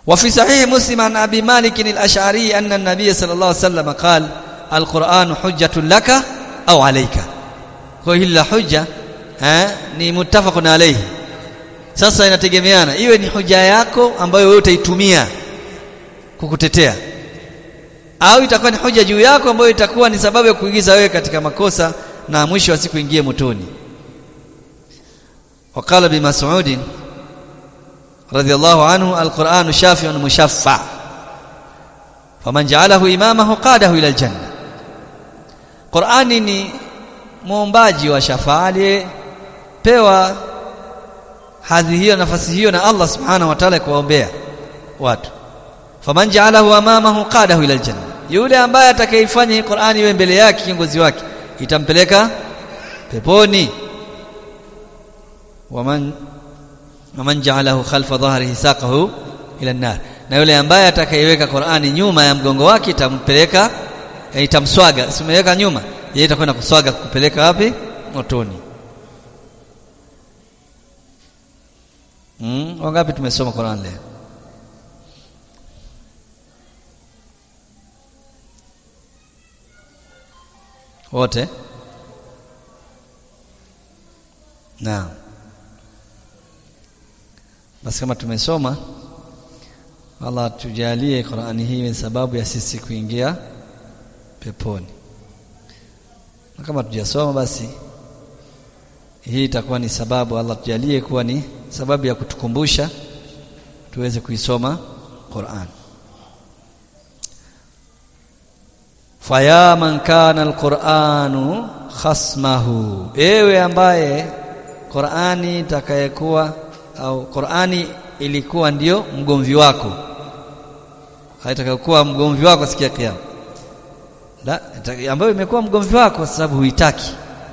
وفي صحيح مسلم عن أبي مالك الأشعري أن النبي صلى الله عليه وسلم قال القرآن حجة لك أو عليك وهي حجة eh, ni muttafaqun alayhi sasa inategemeana iwe ni hoja yako ambayo wewe utaitumia kukutetea au itakuwa ni hoja juu yako ambayo itakuwa ni sababu ya kuingiza wewe katika makosa na mwisho wa siku ingie motoni وقال بمسعود رضي الله عنه القرآن شافع مشفع فمن جعله إمامه قاده إلى الجنة قرآن ni muombaji wa shafaa aliyepewa hadhi hiyo nafasi hiyo na Allah subhanahu wa ta'ala kuwaombea watu faman ja'alahu amamahu qadahu ila aljanna yule ambaye atakayeifanya hii Qur'ani iwe mbele yake kiongozi wake itampeleka peponi waman waman ja'alahu khalfa dhahrihi saqahu ila an-nar na yule ambaye atakayeweka Qur'ani nyuma ya mgongo wake itampeleka itamswaga simeweka nyuma yeye itakwenda kuswaga kupeleka wapi motoni mm wangapi tumesoma Qur'an leo wote naam basi kama tumesoma Allah tujalie Qur'ani hii ni sababu ya sisi kuingia peponi na kama tujasoma basi hii itakuwa ni sababu Allah tujalie kuwa ni sababu ya kutukumbusha tuweze kuisoma Qur'an faya man kana alquranu khasmahu ewe ambaye Qur'ani itakayekuwa au Qur'ani ilikuwa ndiyo mgomvi wako haitakayokuwa mgomvi wako siku ya kiyama la ambayo imekuwa mgomvi wako kwa sababu huitaki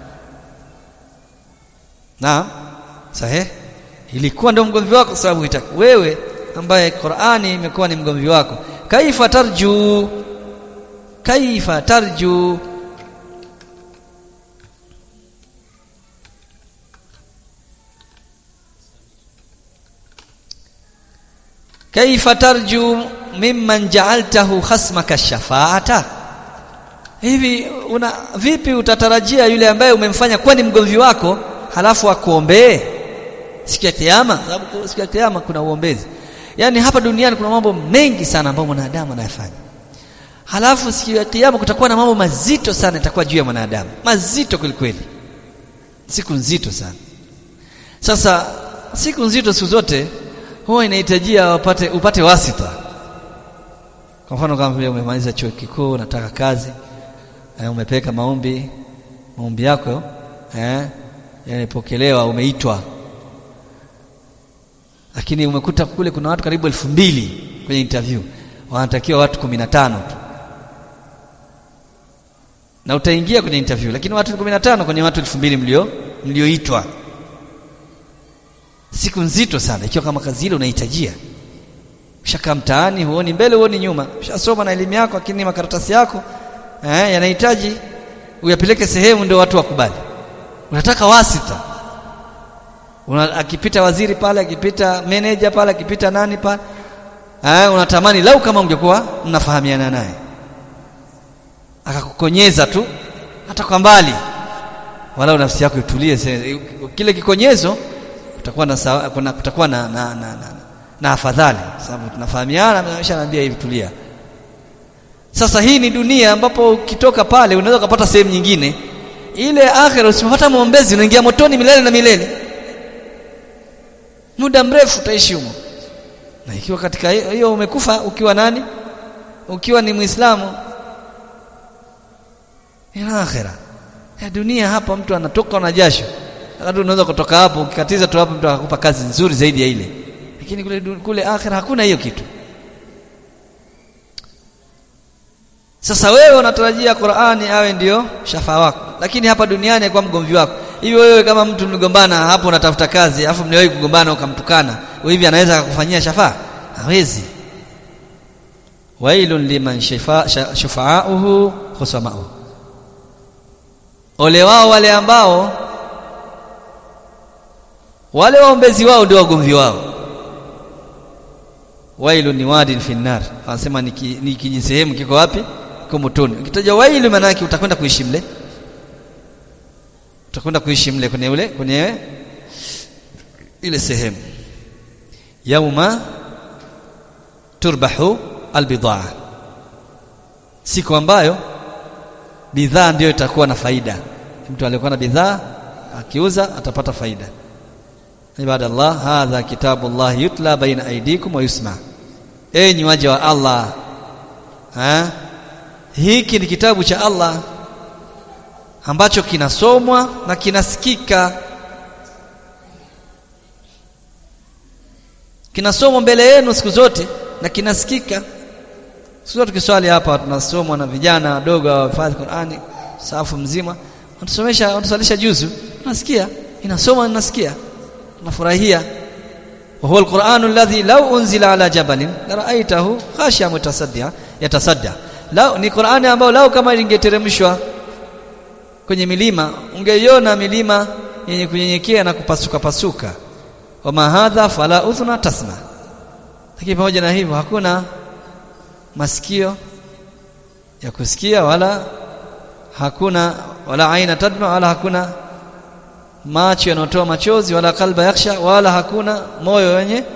na sahihi ilikuwa ndio mgomvi wako kwa sababu huitaki wewe ambaye Qur'ani imekuwa ni mgomvi wako kaifa tarju kaifa tarju kaifa tarju mimman ja'altahu khasmaka shafaata hivi una vipi utatarajia yule ambaye umemfanya kuwa ni mgomvi wako halafu akuombee siku ya kiyama sababu siku ya kiyama kuna uombezi yani hapa duniani kuna mambo mengi sana ambayo mwanadamu anayafanya halafu siku ya kiyama kutakuwa na mambo mazito sana itakuwa juu ya mwanadamu mazito kweli siku nzito sana sasa siku nzito siku zote huwa inahitajia upate upate wasita kwa mfano kama vile umemaliza chuo kikuu unataka kazi eh, umepeka maombi maombi yako eh yamepokelewa umeitwa lakini umekuta kule kuna watu karibu elfu mbili kwenye interview wanatakiwa watu kumi na tano tu na utaingia kwenye interview lakini watu kumi na tano kwenye watu elfu mbili mlio mlioitwa siku nzito sana ikiwa kama kazi ile unahitajia ushakaa mtaani huoni mbele huoni nyuma ushasoma na elimu yako lakini makaratasi yako eh, yanahitaji uyapeleke sehemu ndio watu wakubali unataka wasita Una, akipita waziri pale akipita manager pale akipita nani pale eh, unatamani lau kama ungekuwa mnafahamiana naye akakukonyeza tu hata kwa mbali wala nafsi yako itulie kile kikonyezo kutakuwa na kuna kutakuwa na na, na, na, na afadhali sababu tunafahamiana ameshaniambia hivi tulia sasa hii ni dunia ambapo ukitoka pale unaweza kupata sehemu nyingine ile akhira usipopata muombezi unaingia motoni milele na milele muda mrefu utaishi humo na ikiwa katika hiyo umekufa ukiwa nani ukiwa ni muislamu ila akhira ya dunia hapa mtu anatoka na jasho hata unaweza kutoka hapo ukikatiza tu hapo mtu akakupa kazi nzuri zaidi ya ile lakini kule kule akhira hakuna hiyo kitu sasa wewe unatarajia Qur'ani awe ndiyo shafa wako lakini hapa duniani kwa mgomvi wako hivi wewe kama mtu mligombana hapo unatafuta kazi alafu mliwahi kugombana ukamtukana hivi anaweza akakufanyia shafa hawezi wailun liman shafa'uhu khusamahu ole wao wale ambao wale waombezi wao ndio wagomvi wao wailu ni wadin fi nar anasema ni ki- ni kijisehemu kiko wapi kiko motoni ukitaja wailu maana yake utakwenda kuishi mle utakwenda kuishi mle kwenye ule kwenye ile sehemu yauma turbahu albidaa siku ambayo bidhaa ndiyo itakuwa na faida mtu aliyekuwa na bidhaa akiuza atapata faida ibadallah hadha kitabullah yutla baina aidikum wa yusma enyi waja wa Allah ha? hiki ni kitabu cha Allah ambacho kinasomwa na kinasikika kinasomwa mbele yenu siku zote na kinasikika siku zote tukiswali hapa tunasomwa na vijana wadogo wahifadhi Qur'ani safu mzima watusomesha watusalisha juzu tunasikia inasoma nasikia tunafurahia wa huwa alquranu alladhi law unzila ala jabalin laraaitahu khashiya mutasaddia yatasadda lao ni Qur'ani ambayo lao kama ingeteremshwa kwenye milima ungeiona milima yenye kunyenyekea na kupasuka pasuka wama hadha fala udhuna tasma lakini pamoja na hivyo hakuna masikio ya kusikia wala hakuna wala aina tadma wala hakuna macho yanayotoa machozi wala kalba yaksha wala hakuna moyo wenye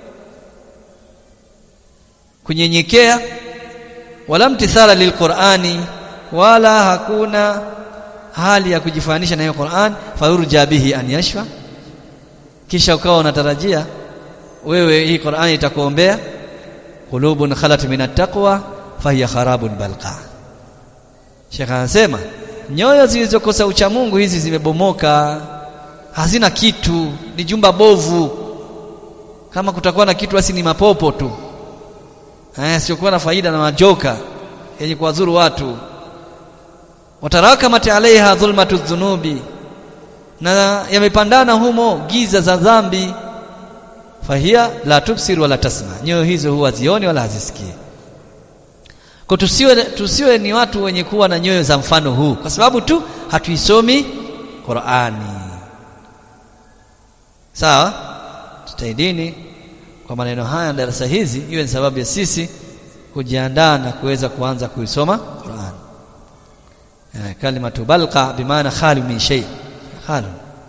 kunyenyekea wala mtithala lilqurani wala hakuna hali ya kujifanisha na hiyo Qur'an fayurja bihi an yashfa kisha ukawa unatarajia wewe hii Qur'an itakuombea qulubun khalat min at-taqwa fahiya kharabun balqa Sheikh anasema nyoyo zilizokosa ucha Mungu hizi zimebomoka hazina kitu ni jumba bovu kama kutakuwa na kitu basi ni mapopo tu eh siokuwa na faida na majoka yenye kuwadhuru watu watarakamat alaiha dhulmatu dhunubi na yamepandana humo giza za dhambi fahia la tubsir wala tasma nyoyo hizo huwa zioni wala hazisikii kwa tusiwe tusiwe ni watu wenye kuwa na nyoyo za mfano huu kwa sababu tu hatuisomi Qur'ani sawa tutaidini kwa maneno haya darasa hizi iwe ni sababu ya sisi kujiandaa na kuweza kuanza kuisoma Qur'an eh, kalimatu balqa bimaana khali min shay khali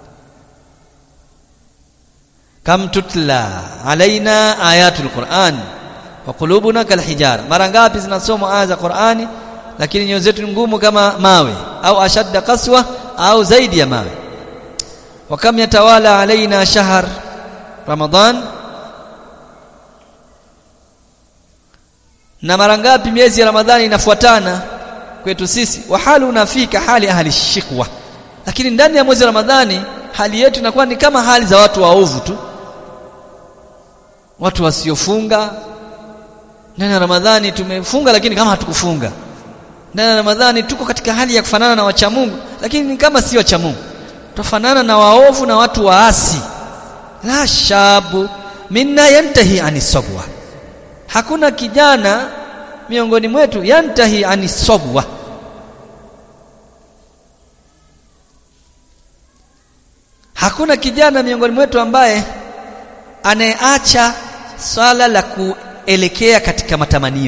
kam tutla alaina ayatul Qur'an wa qulubuna kalhijara mara ngapi zinasomwa aya za Qur'ani lakini nyoyo zetu ngumu kama mawe au ashadda kaswa au zaidi ya mawe wa kam yatawala alaina shahr Ramadhan na mara ngapi miezi ya Ramadhani inafuatana kwetu sisi wa halu unafika hali ahli shikwa lakini ndani ya mwezi wa Ramadhani hali yetu inakuwa ni kama hali za watu waovu tu watu wasiofunga ndani ya Ramadhani tumefunga lakini kama hatukufunga ndani ya Ramadhani tuko katika hali ya kufanana na wacha Mungu lakini ni kama si wacha Mungu tufanana na waovu na watu waasi la shabu minna yantahi anisabwa hakuna kijana miongoni mwetu yantahi anisabwa hakuna kijana miongoni mwetu ambaye anayeacha swala la kuelekea katika matamanio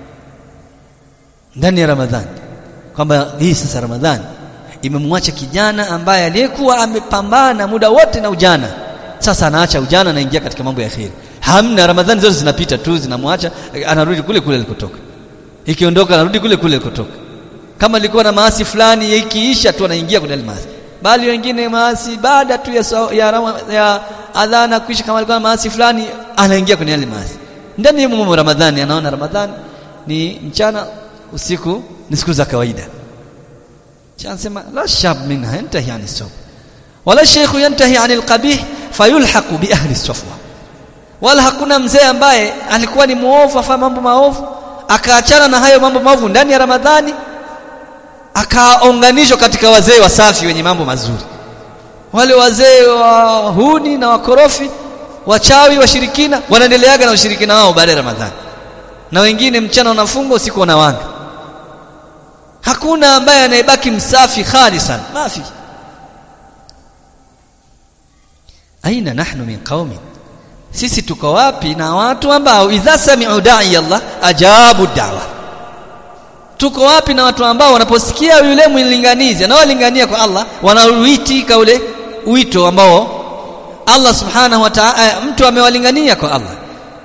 ndani ya Ramadhani kwamba hii sasa Ramadhani imemwacha kijana ambaye aliyekuwa amepambana muda wote na ujana sasa anaacha ujana anaingia katika mambo ya kheri hamna Ramadhani zote zinapita tu zinamwacha anarudi kule kule alikotoka ikiondoka anarudi kule kule alikotoka kama alikuwa na maasi fulani ikiisha tu anaingia kwenye maasi bali wengine maasi baada tu ya, ya, ya, ya adhana kuisha kama alikuwa na maasi fulani anaingia kwenye yale maasi ndani ya mumo Ramadhani anaona Ramadhani ni mchana usiku ni siku za kawaida anasema la shab minha yantahi ani sawm wala shaykh yantahi ani alqabih fayulhaqu bi ahli safwa wala hakuna mzee ambaye alikuwa ni muovu afanya mambo maovu akaachana na hayo mambo maovu ndani ya Ramadhani akaunganishwa katika wazee wasafi wenye mambo mazuri wale wazee wa huni na wakorofi wachawi washirikina wanaendeleaga na ushirikina wao baada ya Ramadhani na wengine mchana wanafunga usiku wanawanga hakuna ambaye anayebaki msafi khalisan mafi aina nahnu min qaumin sisi tuko wapi na watu ambao idha sami'u da'i Allah ajabu da'wa tuko wapi na watu ambao wanaposikia yule mlinganizi anaolingania kwa Allah wanauitika ule wito ambao Allah subhanahu wa ta'ala mtu amewalingania kwa Allah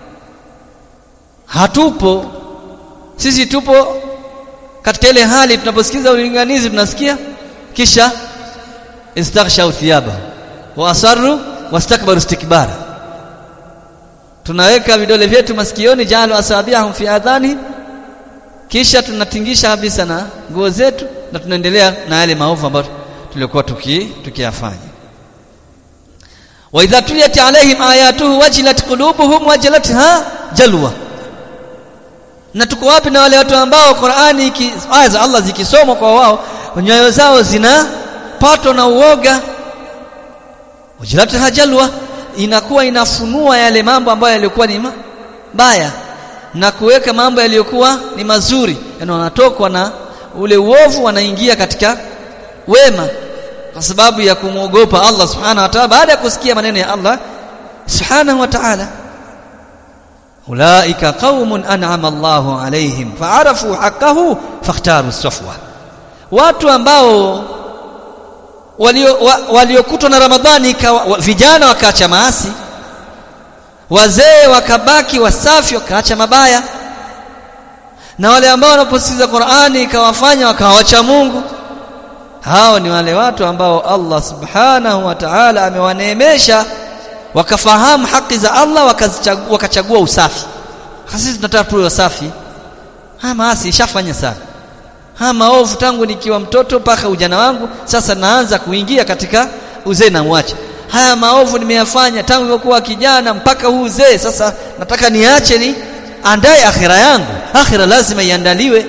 hatupo sisi tupo katika ile hali tunaposikiza ulinganizi tunasikia kisha istaghshaw thiyaba wa asarru wastakbaru istikbara tunaweka vidole vyetu masikioni jalu asabiahum fi adhani kisha tunatingisha kabisa na nguo zetu na tunaendelea na yale maovu ambayo tulikuwa tuki tukiyafanya wa idha tuliyat alaihim ayatuhu wajilat qulubuhum wajilatha jalwa na tuko wapi na wale watu ambao Qur'ani aya za Allah zikisomwa kwa wao nyoyo zao zinapatwa na uoga wajilatha jalwa inakuwa inafunua yale mambo ambayo yalikuwa ni mabaya na kuweka mambo yaliyokuwa ni mazuri yani wanatokwa na ule uovu wanaingia katika wema kwa sababu ya kumwogopa Allah subhanahu wa ta'ala baada ya kusikia maneno ya Allah subhanahu wa ta'ala ulaika qaumun an'ama Allahu alaihim fa'arafu haqqahu fakhtaru safwa watu ambao waliokutwa walio na Ramadhani wa, vijana wakaacha maasi wazee wakabaki wasafi wakaacha mabaya na wale ambao wanaposikiza Qur'ani ikawafanya wakawacha Mungu hao ni wale watu ambao Allah subhanahu wa ta'ala amewaneemesha wakafahamu haki za Allah wakachagua, wakachagua usafi sisi tunataka tuwe wasafi haya maasi ishafanya sana haya maovu tangu nikiwa mtoto mpaka ujana wangu sasa naanza kuingia katika uzee na mwache haya maovu nimeyafanya tangu nilipokuwa kijana mpaka huu uzee sasa nataka niache ni andae akhira yangu akhira lazima iandaliwe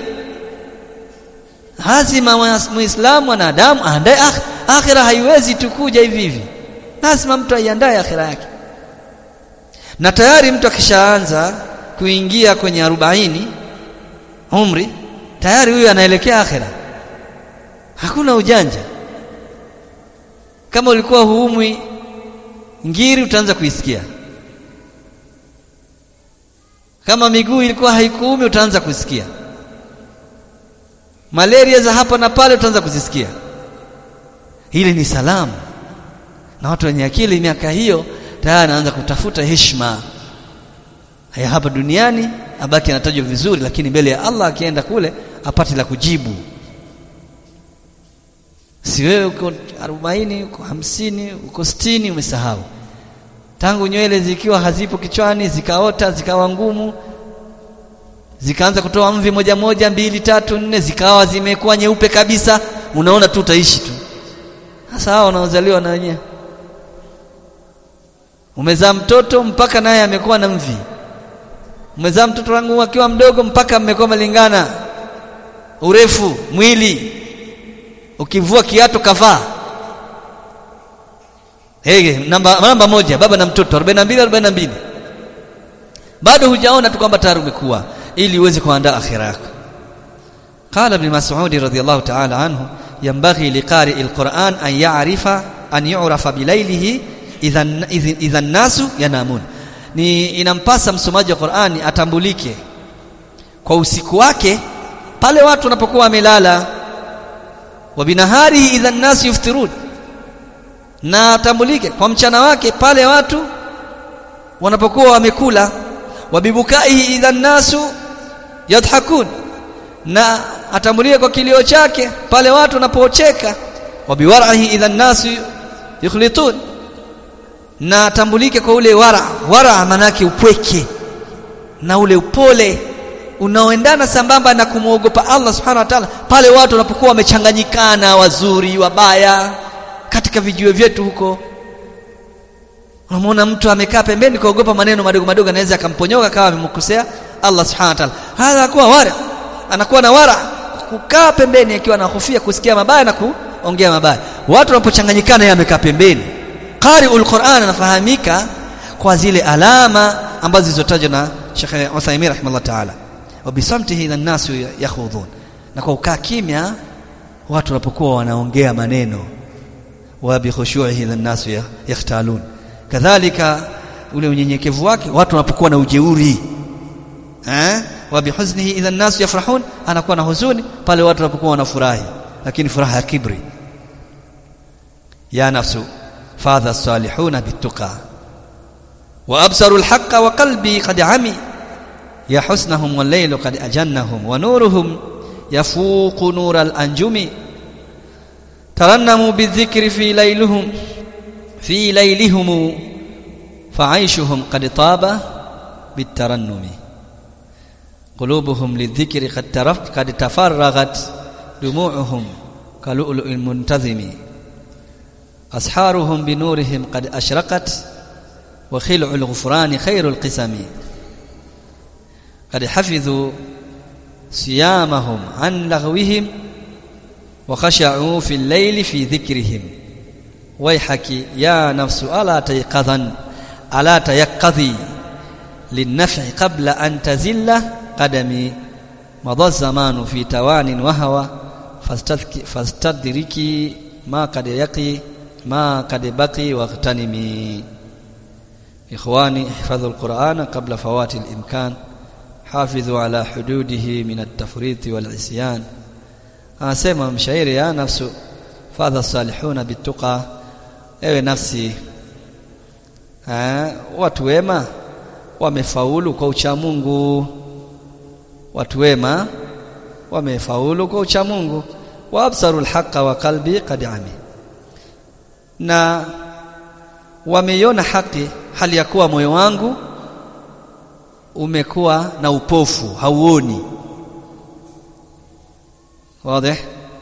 lazima muislamu mwanadamu aandae akhira haiwezi tukuja hivi hivi lazima mtu aiandae akhira yake na tayari mtu akishaanza kuingia kwenye arobaini umri tayari huyu anaelekea akhira hakuna ujanja kama ulikuwa huumwi ngiri utaanza kuisikia kama miguu ilikuwa haikuumi utaanza kusikia malaria za hapa na pale utaanza kuzisikia hili ni salamu na watu wenye akili miaka hiyo tayari anaanza kutafuta heshima haya hapa duniani abaki anatajwa vizuri lakini mbele ya Allah akienda kule apate la kujibu si wewe uko 40 uko 50 uko 60 umesahau tangu nywele zikiwa hazipo kichwani zikaota zikawa ngumu zikaanza kutoa mvi moja moja mbili tatu nne zikawa zimekuwa nyeupe kabisa unaona tu utaishi tu sasa hao wanaozaliwa na wenyewe umezaa mtoto mpaka naye amekuwa na mvi umezaa mtoto wangu akiwa mdogo mpaka mmekuwa malingana urefu mwili ukivua kiatu kavaa hey, namba, namba moja baba na mtoto 42 42 bado hujaona tu kwamba tayari umekuwa ili uweze kuandaa akhira yako قال ابن مسعود رضي الله تعالى عنه ينبغي لقارئ القرآن أن يعرف أن يعرف بليله إذا إذا الناس ينامون ni inampasa msomaji wa Qur'ani atambulike kwa usiku wake pale watu wanapokuwa wamelala wa binaharihi idha an-nas yuftirun na atambulike kwa mchana wake pale watu wanapokuwa wamekula wa bibukaihi idha an-nasu yadhakun na atambulike kwa kilio chake pale watu wanapocheka wa biwarahi idha an-nasu yukhlitun na atambulike kwa ule wara wara manake upweke na ule upole unaoendana sambamba na kumwogopa Allah subhanahu wa ta'ala pale watu wanapokuwa wamechanganyikana wazuri wabaya katika vijiwe vyetu huko unamwona mtu amekaa pembeni kuogopa maneno madogo madogo anaweza akamponyoka kama amemkosea Allah subhanahu wa ta'ala hadha kuwa wara anakuwa na wara kukaa pembeni akiwa anahofia kusikia mabaya na kuongea mabaya watu wanapochanganyikana yeye amekaa pembeni qari'ul Qur'an anafahamika kwa zile alama ambazo zilizotajwa na Sheikh Uthaymeen rahimahullah ta'ala wa bisamtihi ila nasu yakhudhun na kwa ukaa kimya watu wanapokuwa wanaongea maneno wa bi khushu'ihi ila nasu yakhtalun kadhalika ule unyenyekevu wake watu wanapokuwa na ujeuri eh wa bihuznihi idha an-nas yafrahun anakuwa na huzuni pale watu wanapokuwa wanafurahi lakini furaha ya kibri ya nafsu fadha salihuna bituqa wa absaru al-haqqa wa qalbi qad ami ya husnahum wal laylu qad ajannahum wa nuruhum yafuqu nur al-anjumi tarannamu bidhikri fi laylihim fi laylihim fa'aishuhum qad taba bitarannumi قلوبهم للذكر قد ترفت قد تفرغت دموعهم كلؤلؤ المنتظم أسحارهم بنورهم قد أشرقت وخلع الغفران خير القسم قد حفظوا صيامهم عن لغوهم وخشعوا في الليل في ذكرهم ويحك يا نفس ألا تيقظا ألا تيقظي للنفع قبل أن تزل قدمي مضى الزمان في توان وهوى فاستدركي ما قد يقي ما قد بقي واغتنمي إخواني احفظوا القرآن قبل فوات الإمكان حافظوا على حدوده من التفريط والعصيان أسمى مشاعر يا نفس فاذا الصالحون بالتقى ewe nafsi watu wema wamefaulu kwa ucha Mungu watu wema wamefaulu kwa ucha Mungu wa absarul haqa wa qalbi qad ami na wameiona haki hali ya kuwa moyo wangu umekuwa na upofu hauoni wazi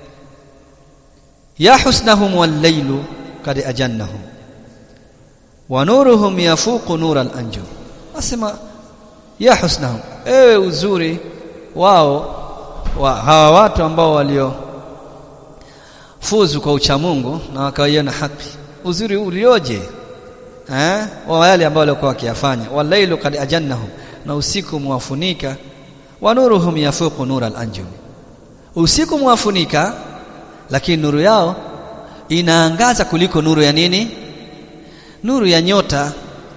ya husnahum wal laylu qad ajannahum wa nuruhum yafuqu nur al anjum asema ya husnahum ewe uzuri wao wa hawa watu ambao walio fuzu kwa uchamungu na wakaiona haki uzuri ulioje eh wa wale ambao walikuwa wakiyafanya walailu kad ajannahum na usiku muwafunika wa nuruhum yafuqu nur al-anjum usiku muwafunika lakini nuru yao inaangaza kuliko nuru ya nini nuru ya nyota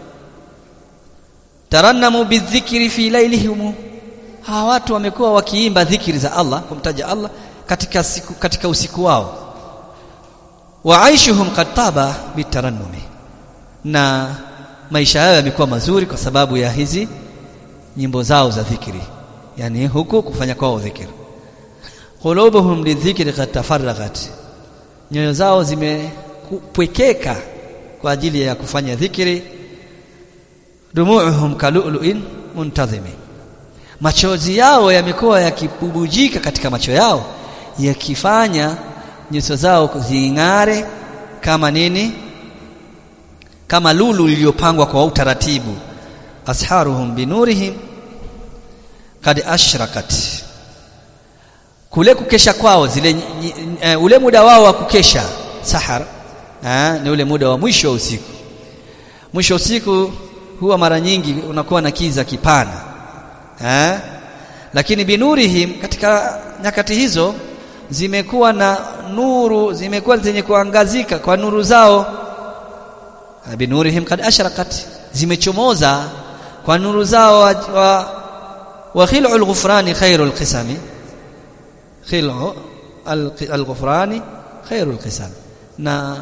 tarannamu bidhikri fi lailihim hawa watu wamekuwa wakiimba dhikri za Allah kumtaja Allah katika siku katika usiku wao wa aishuhum qad taba bitarannumi na maisha yao yamekuwa mazuri kwa sababu ya hizi nyimbo zao za dhikri yani huku kufanya kwao dhikri qulubuhum lidhikri qad tafarragat nyoyo zao zimepwekeka kwa ajili ya kufanya dhikri dumuuhum kalulu'in muntazimi machozi yao yamekuwa yakibubujika katika macho yao yakifanya nyuso zao zing'are kama nini kama lulu iliyopangwa kwa utaratibu asharuhum binurihim kad ashrakat kule kukesha kwao zile uh, ule muda wao wa kukesha sahar uh, ni ule muda wa mwisho wa usiku mwisho wa usiku huwa mara nyingi unakuwa na kiza kipana eh lakini binurihim katika nyakati hizo zimekuwa na nuru zimekuwa zenye kuangazika kwa nuru zao binurihim kad ashraqat zimechomoza kwa nuru zao wa, wa, wa khil'ul ghufrani khairul qisami khil'u al-ghufrani khairul qisami na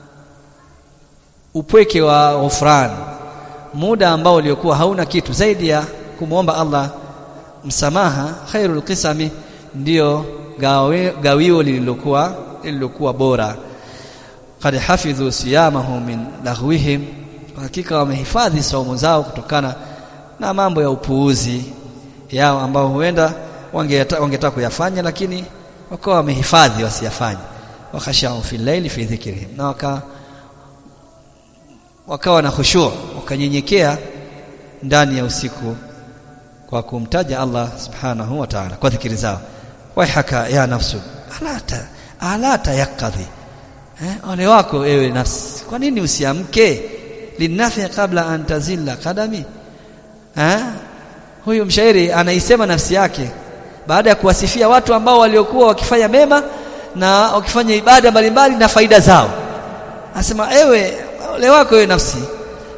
upweke wa ghufran muda ambao uliokuwa hauna kitu zaidi ya kumwomba Allah msamaha khairul qisami ndio gawio lililokuwa lililokuwa bora qad hafidhu siyamahum min laghwihim hakika wamehifadhi saumu zao kutokana na mambo ya upuuzi yao ambao huenda wangetaka wange kuyafanya lakini wakawa wamehifadhi wasiyafanye wakhashau fi llaili fi dhikrihim na waka wakawa na khushu' wakanyenyekea ndani ya usiku kwa kumtaja Allah subhanahu wa ta'ala kwa dhikri zao waihaka ya nafsu alata alata yakadhi eh ole wako ewe nafsi kwa nini usiamke linafi kabla an tazilla kadami eh huyu mshairi anaisema nafsi yake baada ya kuwasifia watu ambao waliokuwa wakifanya mema na wakifanya ibada mbalimbali na faida zao anasema ewe ole wako ewe nafsi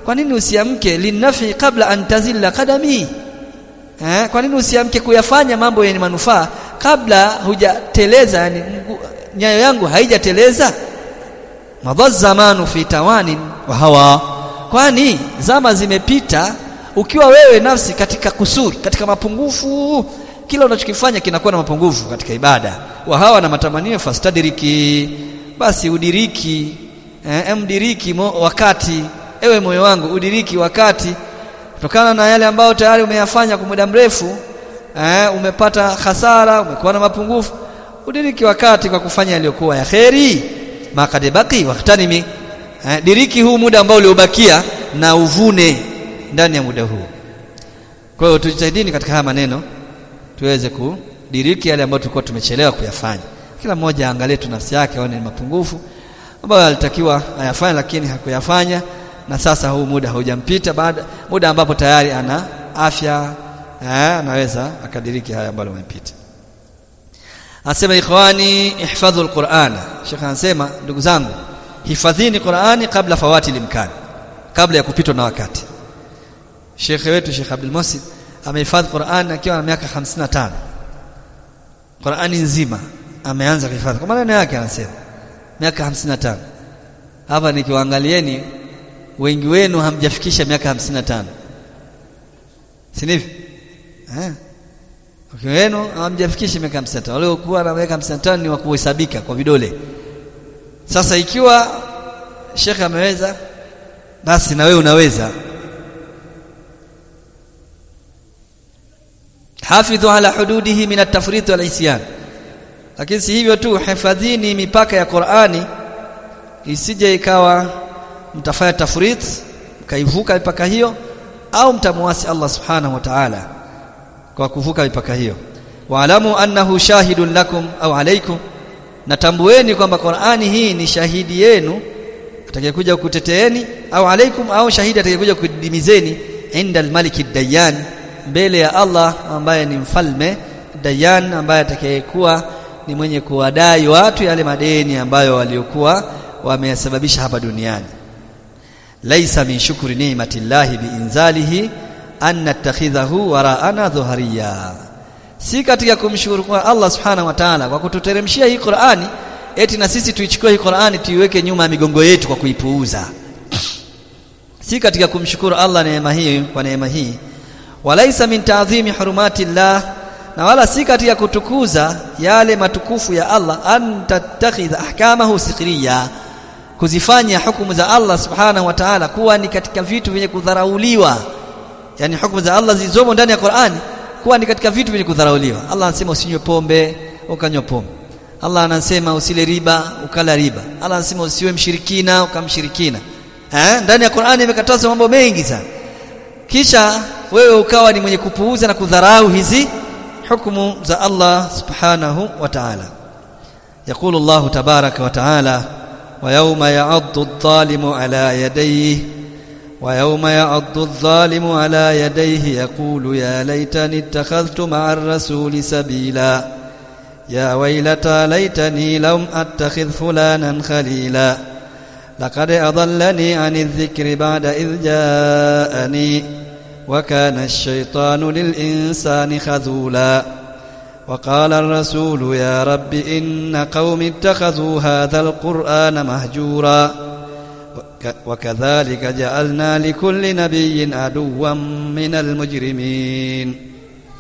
kwa nini usiamke linafi kabla an tazilla qadami eh kwa nini usiamke kuyafanya mambo yenye manufaa kabla hujateleza yani nyayo yangu haijateleza madha zamanu fi tawani wa hawa kwani zama zimepita ukiwa wewe nafsi katika kusuri katika mapungufu kila unachokifanya kinakuwa na mapungufu katika ibada wa hawa na matamanio fastadiriki basi udiriki eh, mdiriki mo, wakati ewe moyo wangu udiriki wakati kutokana na yale ambayo tayari umeyafanya kwa muda mrefu eh, umepata hasara umekuwa na mapungufu udiriki wakati kwa kufanya yaliyokuwa ya kheri makad baki waqtanimi eh, diriki huu muda ambao uliobakia na uvune ndani ya muda huu kwa hiyo tujitahidini katika haya maneno tuweze kudiriki yale ambayo tulikuwa tumechelewa kuyafanya kila mmoja aangalie tu nafsi yake aone mapungufu ambayo alitakiwa ayafanye lakini hakuyafanya na sasa huu muda haujampita baada muda ambapo tayari ana afya eh, anaweza akadiriki haya ambayo yamepita Anasema ikhwani ihfadhu alquran. Sheikh anasema ndugu zangu hifadhini Qur'ani kabla fawati limkani. Kabla ya kupitwa na wakati. Sheikh wetu Sheikh Abdul Muhsin amehifadhi Qur'an akiwa na miaka 55. Qur'ani nzima ameanza kuhifadhi. Kwa maneno yake anasema miaka 55. Hapa nikiwaangalieni wengi wenu hamjafikisha miaka 55. Si ndivyo? Eh? Okay, wenu hamjafikisha miaka 55. Wale waliokuwa na miaka 55 ni wa kuhesabika kwa vidole. Sasa ikiwa Sheikh ameweza basi na wewe unaweza. Hafidhu ala hududihi min at-tafrit wal isyan. Lakini si hivyo tu, hifadhini mipaka ya Qur'ani isije ikawa mtafanya tafrit mkaivuka mipaka hiyo au mtamwasi Allah subhanahu wa ta'ala kwa kuvuka mipaka hiyo waalamu annahu shahidun lakum au alaikum natambueni kwamba Qur'ani hii ni shahidi yenu atakayekuja kukuteteeni au alaikum au shahidi atakayekuja kudimizeni inda almaliki dayan mbele ya Allah ambaye ni mfalme dayan ambaye atakayekuwa ni mwenye kuwadai watu yale madeni ambayo waliokuwa wameyasababisha hapa duniani laisa min shukri ni'matillahi biinzalihi an nattakhidhahu wara'ana dhuhariya si katika kumshukuru kwa Allah subhanahu wa ta'ala kwa kututeremshia hii Qur'ani eti na sisi tuichukue hii Qur'ani tuiweke nyuma ya migongo yetu kwa kuipuuza si katika kumshukuru Allah neema hii kwa neema hii walaisa min ta'dhimi hurumati Allah na wala si katika kutukuza yale matukufu ya Allah an tattakhidha ahkamahu sikriya kuzifanya hukumu za Allah subhanahu wa ta'ala kuwa ni katika vitu vyenye kudharauliwa yani hukumu za Allah zilizomo ndani ya Qur'ani kuwa ni katika vitu vyenye kudharauliwa Allah anasema usinywe pombe ukanywa pombe Allah anasema usile riba ukala riba Allah anasema usiwe mshirikina ukamshirikina eh ndani ya Qur'ani imekatazwa mambo mengi sana kisha wewe ukawa ni mwenye kupuuza na kudharau hizi hukumu za Allah subhanahu wa ta'ala يقول الله تبارك وتعالى ويوم يعض الظالم على يديه ويوم يعض الظالم على يديه يقول يا ليتني اتخذت مع الرسول سبيلا يا ويلتى ليتني لم اتخذ فلانا خليلا لقد اضلني عن الذكر بعد اذ جاءني وكان الشيطان للانسان خذولا وقال الرسول يا رب ان قوم اتخذوا هذا القران مهجورا وكذلك جعلنا لكل نبي عدوا من المجرمين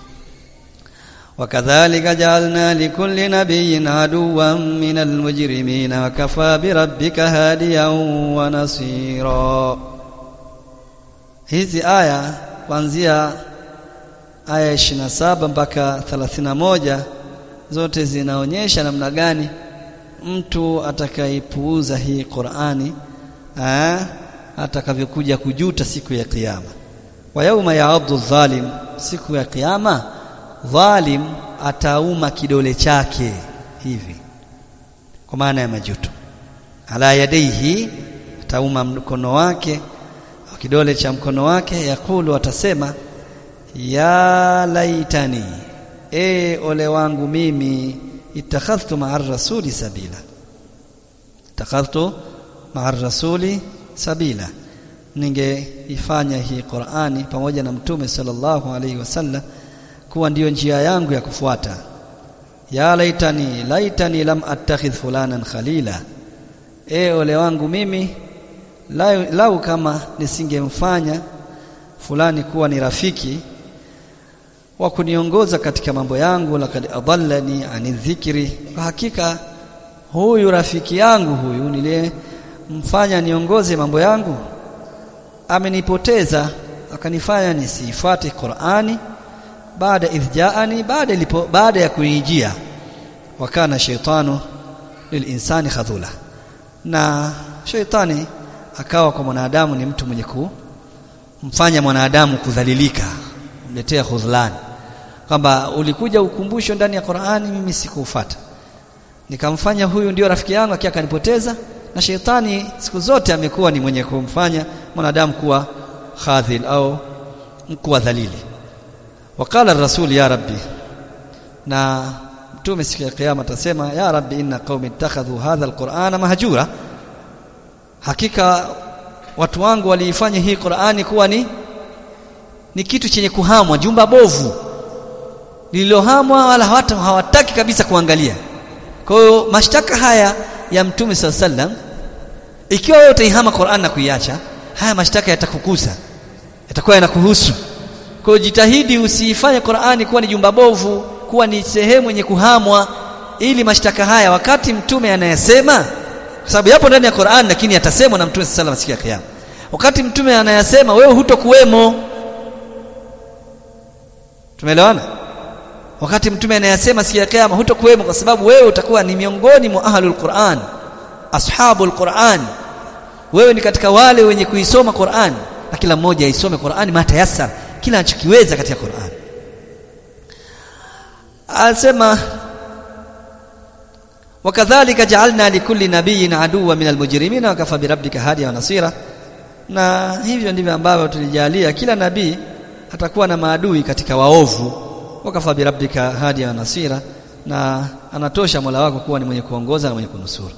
وكذلك جعلنا لكل نبي عدوا من المجرمين وكفى بربك هاديا ونصيرا hizi aya kuanzia aya 27 mpaka 31 zote zinaonyesha namna gani mtu atakaipuuza hii Qur'ani atakavyokuja kujuta siku ya kiyama wa yauma yaaddu dhalim siku ya kiyama dhalim atauma kidole chake hivi kwa maana ya majuto ala yadaihi atauma mkono wake kidole cha mkono wake yakulu atasema ya laitani e ole wangu mimi itakhadhtu ma'a rasuli sabila itakhadhtu ma'a rasuli sabila ningeifanya hii Qur'ani pamoja na mtume sallallahu alaihi wasallam kuwa ndiyo njia yangu ya kufuata ya laitani laitani lam attakhidh fulanan khalila e ole wangu mimi lau, lau kama nisingemfanya fulani kuwa ni rafiki wa kuniongoza katika mambo yangu lakad adallani ani dhikri kwa hakika huyu rafiki yangu huyu niliyemfanya niongoze mambo yangu amenipoteza akanifanya nisifuate Qur'ani baada idhjaani baada ilipo baada ya kuijia wakana shaitanu lilinsani khadhula na shaitani akawa kwa mwanadamu ni mtu mwenye kumfanya mwanadamu kudhalilika kumletea khudhlan kwamba ulikuja ukumbusho ndani ya Qur'ani mimi sikufuata nikamfanya huyu ndio rafiki yangu akia akanipoteza na shetani siku zote amekuwa ni mwenye kumfanya mwanadamu kuwa khadhil au kuwa dhalili wakala rasul ya rabbi na mtume siku ya kiyama atasema ya rabbi inna qaumi ittakhadhu hadha alqur'ana mahjura hakika watu wangu waliifanya hii Qur'ani kuwa ni ni kitu chenye kuhamwa jumba bovu lililohamwa wala hawata hawataki kabisa kuangalia kwa hiyo mashtaka haya ya mtume sallam ikiwa wewe utaihama Qur'an na kuiacha haya mashtaka yatakukusa yatakuwa yanakuhusu kwa hiyo jitahidi usiifanye Qur'ani kuwa ni jumba bovu kuwa ni sehemu yenye kuhamwa ili mashtaka haya wakati mtume anayasema kwa sababu yapo ndani ya Qur'an lakini yatasemwa na mtume sallam siku ya kiyama wakati mtume anayasema wewe hutokuwemo tumeelewana wakati mtume anayasema siku ya kiyama hutokuwemo kwa sababu wewe utakuwa ni miongoni mwa ahlul Qur'an ashabul Qur'an wewe ni katika wale wenye kuisoma Qur'an na kila mmoja aisome Qur'an matayasar kila anachokiweza katika Qur'an anasema wakadhalika ja'alna likulli nabiyyin aduwwa minal mujrimin wa kafa birabbika hadiya wa nasira na hivyo ndivyo ambavyo tulijalia kila nabii atakuwa na maadui katika waovu wakafa birabbika hadiya wa nasira na anatosha Mola wako kuwa ni mwenye kuongoza na mwenye kunusuru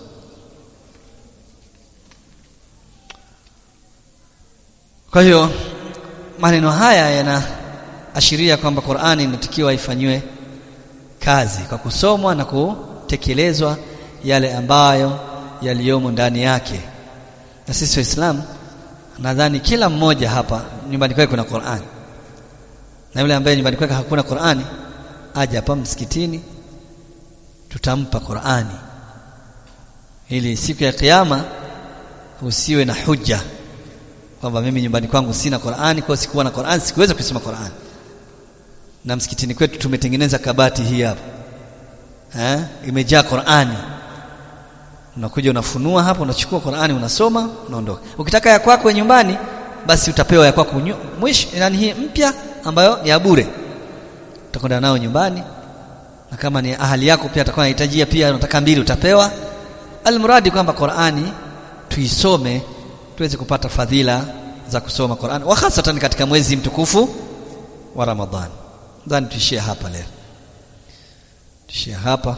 kwa hiyo maneno haya yanaashiria kwamba Qur'ani inatakiwa ifanywe kazi kwa kusomwa na kutekelezwa yale ambayo yaliyomo ndani yake na sisi waislamu nadhani kila mmoja hapa nyumbani kwake kuna Qur'ani na yule ambaye nyumbani kwake hakuna Qur'ani aje hapa msikitini tutampa Qur'ani ili siku ya kiyama usiwe na hujja kwamba mimi nyumbani kwangu sina Qur'ani kwa sikuwa na Qur'ani sikuweza kusoma Qur'ani na msikitini kwetu tumetengeneza kabati hii hapa eh imejaa Qur'ani unakuja unafunua hapo unachukua Qur'ani unasoma unaondoka ukitaka ya kwako nyumbani basi utapewa ya kwako mwisho yani hii mpya ambayo ni ya bure utakwenda nao nyumbani na kama ni ahali yako pia atakuwa anahitajia pia unataka mbili utapewa almuradi kwamba Qur'ani tuisome tuweze kupata fadhila za kusoma Qur'an wa hasatan katika mwezi mtukufu wa Ramadhan. Nadhani tuishie hapa leo. Tuishie hapa.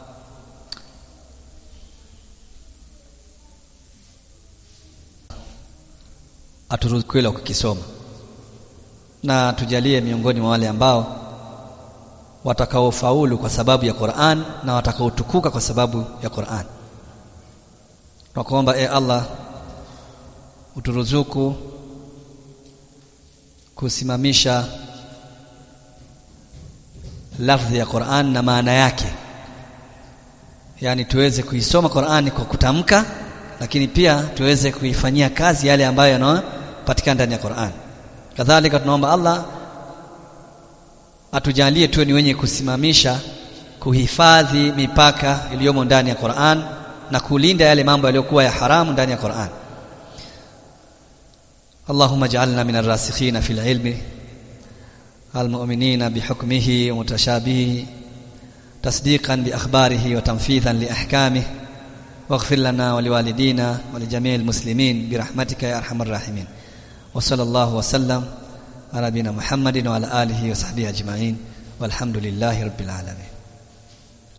Aturuhusu kweli kukisoma. Na tujalie miongoni mwa wale ambao watakaofaulu kwa sababu ya Qur'an na watakaotukuka kwa sababu ya Qur'an. Tunakuomba e Allah uturuzuku kusimamisha lafdhi ya Qur'an na maana yake yani tuweze kuisoma Qur'ani kwa kutamka lakini pia tuweze kuifanyia kazi yale ambayo yanapatikana ndani ya Qur'an kadhalika tunaomba Allah atujalie tuwe ni wenye kusimamisha kuhifadhi mipaka iliyomo ndani ya Qur'an na kulinda yale mambo yaliyokuwa ya haramu ndani ya Qur'an اللهم اجعلنا من الراسخين في العلم المؤمنين بحكمه ومتشابهه تصديقا بأخباره وتنفيذا لأحكامه واغفر لنا ولوالدينا ولجميع المسلمين برحمتك يا أرحم الراحمين وصلى الله وسلم على نبينا محمد وعلى آله وصحبه أجمعين والحمد لله رب العالمين